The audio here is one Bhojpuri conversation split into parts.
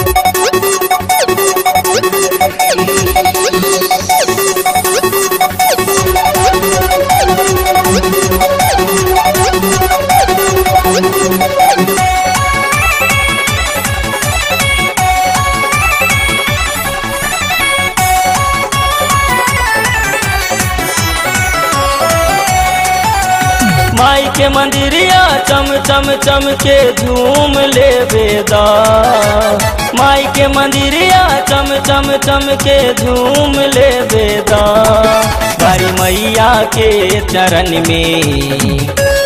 माई के मंदिरिया चम चम चम के झूम ले बेदा माई के मंदिरिया चम चम चम के झूम ले बेदा बारी मैया के चरण में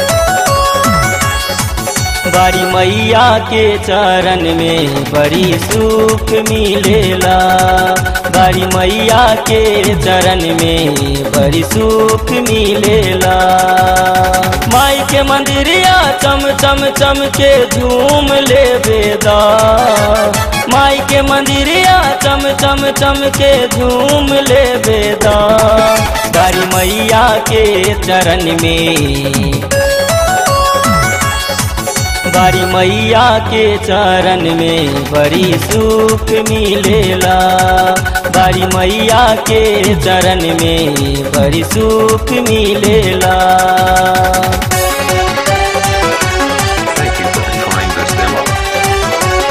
बारी मैया के चरण में बड़ी सुख मिलेला बारी मैया के चरण में बड़ी सुख मिलेला माई के मंदिरिया चम चम चम के झूम ले बेदा माई के मंदिरिया चम चम चम के झूम ले बेदा बारी मैया के चरण में बारी मैया के चरण में बड़ी सुख मिलेला बारी मैया के चरण में बड़ी सुख मिलेला Thank you for trying this demo.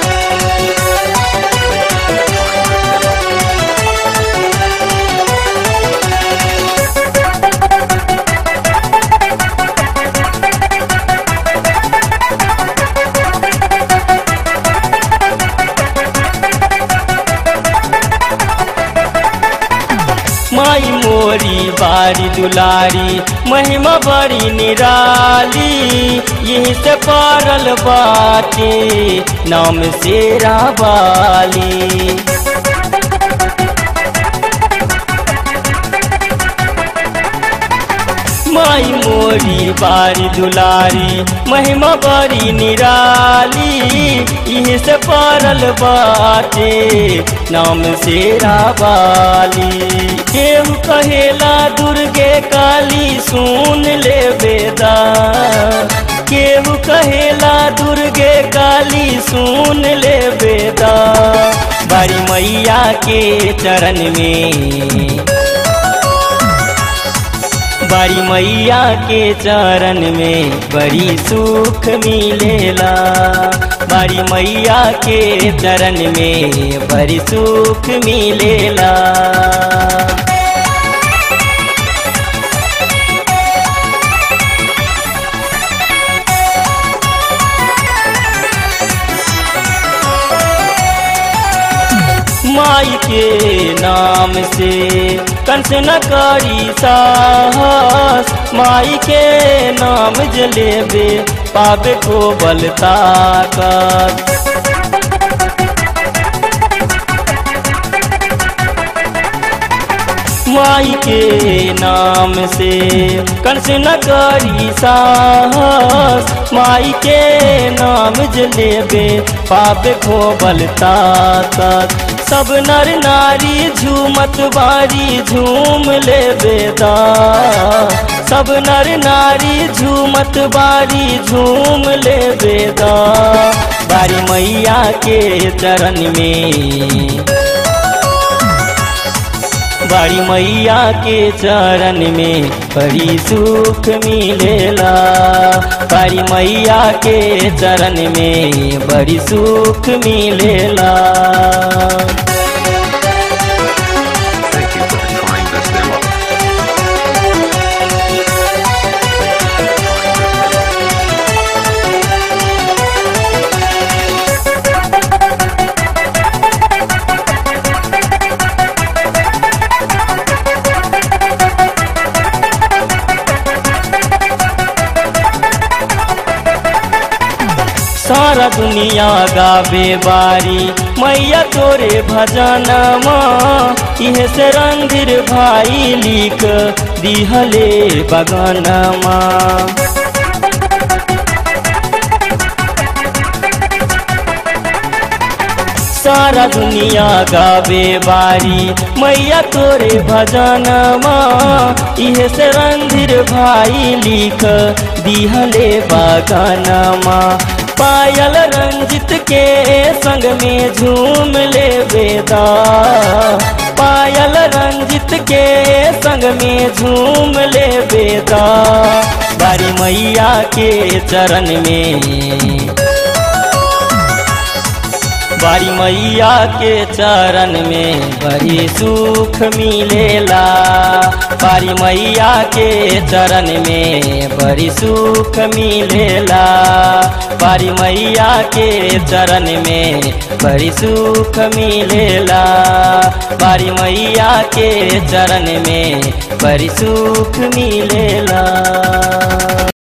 माई मोरी बारी दुलारी महिमा बड़ी निराली यही से पारल बाटे नाम शेरा बाली माई मोरी बारी दुलारी महिमा बड़ी निराली इहे से पारल बाटे नाम शेरा बाली केहू कहेला दुर्गे काली सुन ले बेदा केहू कहेला दुर्गे काली सुन ले बेदा बारी मैया के चरण में बारी मैया के चरण में बड़ी सुख मिलेला बारी मैया के चरण में बड़ी सुख मिलेला माई के नाम से कंस न करी साहस माई के नाम जलेबे पावे को बल ताकत माई के नाम से कंस न करी साहस माई के नाम जलेबे पावे को बल ताकत सब नर नारी झूमत बारी झूम ले बेदा सब नर नारी झूमत बारी झूम ले बेदा बारी मैया के चरण में बारी मैया के चरण में बड़ी सुख मिलेला बारी मैया के चरण में बड़ी सुख मिलेला Thank you for trying this demo. सारा दुनिया गावे बारी मैया तोरे भजनमा इहे से रंधिर भाई लिख दिहले बगनमा सारा दुनिया गावे बारी मैया तोरे भजनमा इहे से रंधिर भाई लिख दिहले बगनमा पायल रंजित के संग में झूम ले बेदा पायल रंजित के संग में झूम ले बेदा बारी मैया के चरण में बारी मैया के चरण में बड़ी सुख मिलेला बारी मैया के चरण में बड़ी सुख मिलेला बारी मैया के चरण में बड़ी सुख मिलेला बारी मैया के चरण में बड़ी सुख मिलेला